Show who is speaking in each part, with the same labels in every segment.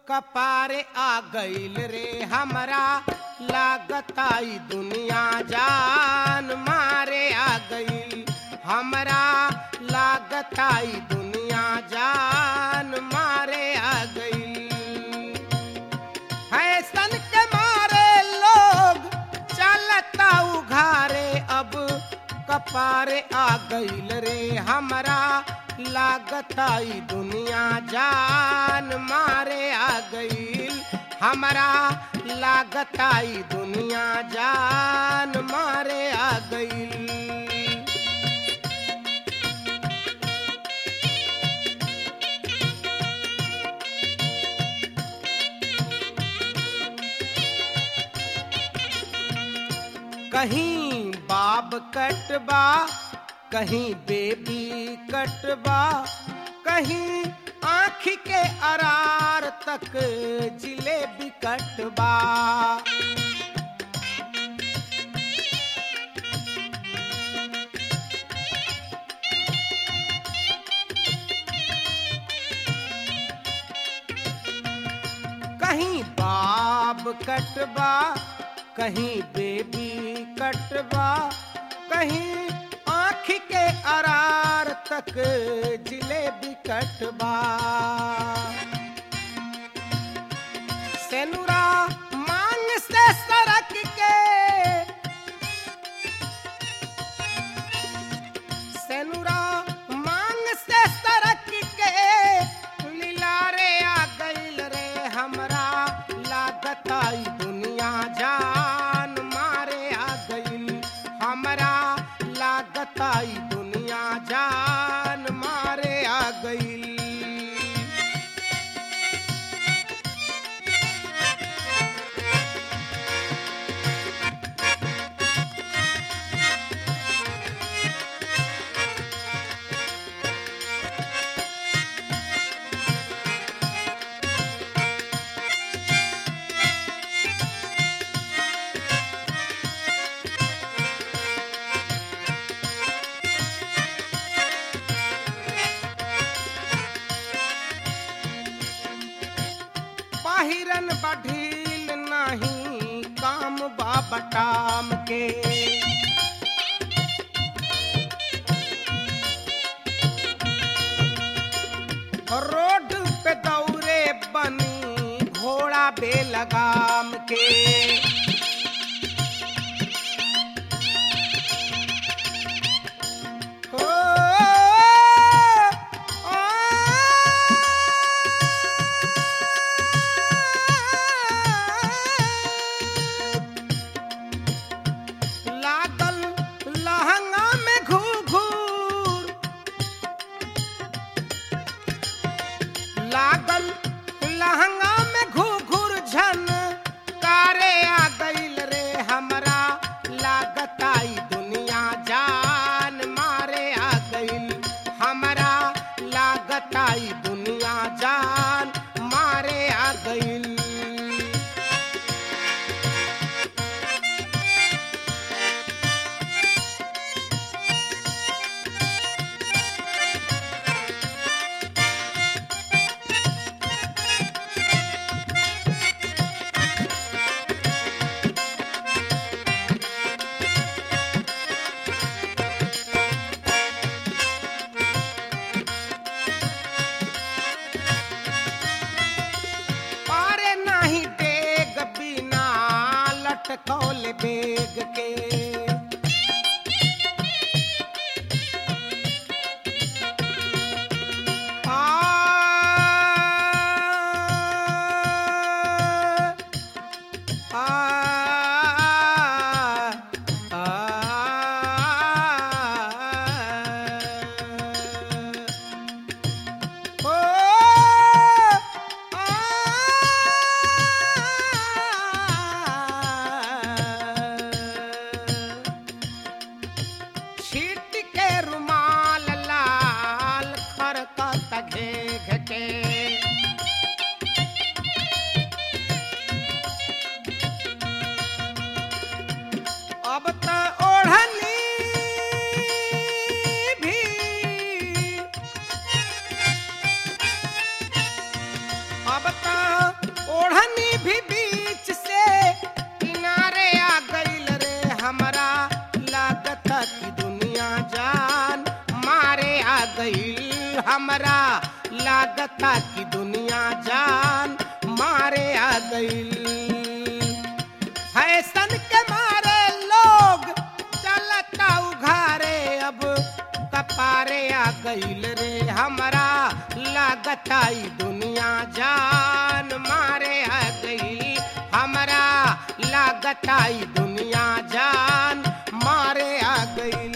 Speaker 1: कपारे आ गईल रे हमरा लागताई दुनिया जान मारे आ गईल हमरा लागताई दुनिया जान मारे आ गईल फैशन के मारे लोग चलता उघारे अब कपारे आ गईल रे हमरा लागताई दुनिया जान मारे आ गईल हमरा लागताई दुनिया जान मारे आ गईल कहीं बाब कटबा कहीं बेबी कटबा कहीं आँख के अरार तक जिलेबी कटबा कहीं बाब कटबा कहीं बेबी कटबा कहीं आँख के अरार तक जिलेबी कटबा सेनुरा मांग से सरक के सेनुरा मांग से सरक के लीलारे आ गईल रे हमरा लागताई दुनिया जान मारे आ गईल हमरा लागताई दुनिया जान मारे आ गईल पाहिरन बढ़ील नहीं काम बाबटाम के रोड पे दौरे बनी घोड़ा बेलगाम के ओ, लागल लहंगा में घूर लागल लहंगा में घूर झन कारे आ गईल रे हमरा लागताई दुनिया जान मारे आ गईल हमरा लागताई दुनिया जान मारे आ गईल पारे नाही डेग बिना लटकौल बेग के आ, आ, आ, ओ आ हमरा लागता कि दुनिया जान मारे आ गईल फैशन के मारे लोग चलता उघारे अब कपारे आ गईल रे हमरा लागता ई दुनिया जान मारे आ गई हमरा लागता ई दुनिया जान मारे आ गई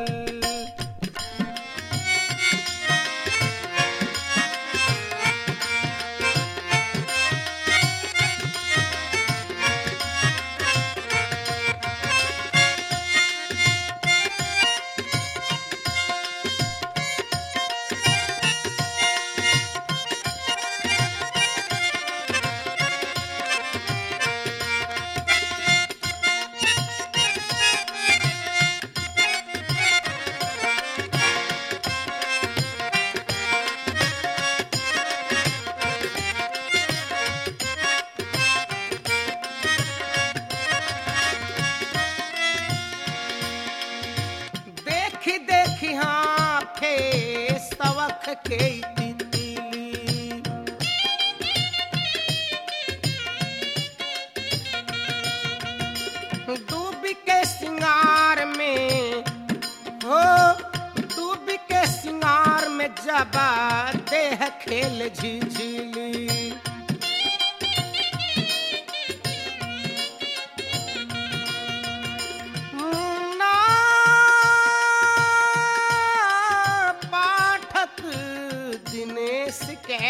Speaker 1: देखी देखी हाँ फे सवख के ई तितली डूब के सिंगार में हो डूब के सिंगार में जबा देह खेल झिझिली ना पाठक दिनेश के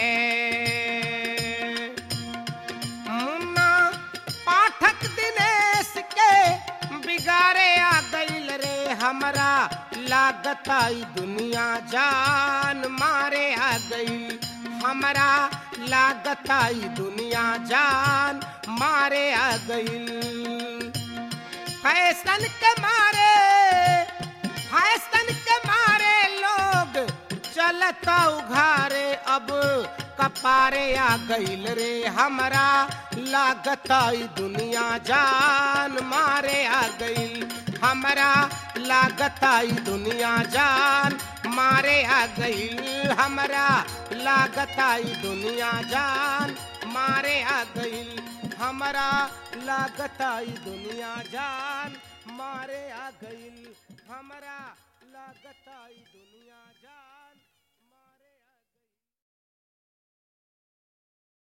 Speaker 1: मुन्ना पाठक दिनेश के बिगाड़े आ गईल रे हमरा लागता ई दुनिया जान मारे आ गई हमरा लागता ई दुनिया जान मारे आ गई फैशन के मारे फैशन के मारे लोग चलता उघारे अब कपारे आ गईल रे हमरा लागता ई दुनिया जान मारे आ गईल हमरा लागता ई दुनिया जान मारे आ गईल हमरा लागता ई दुनिया जान मारे आ गईल हमरा लागता ई दुनिया जान मारे आ गईल हमरा लागता ई दुनिया जान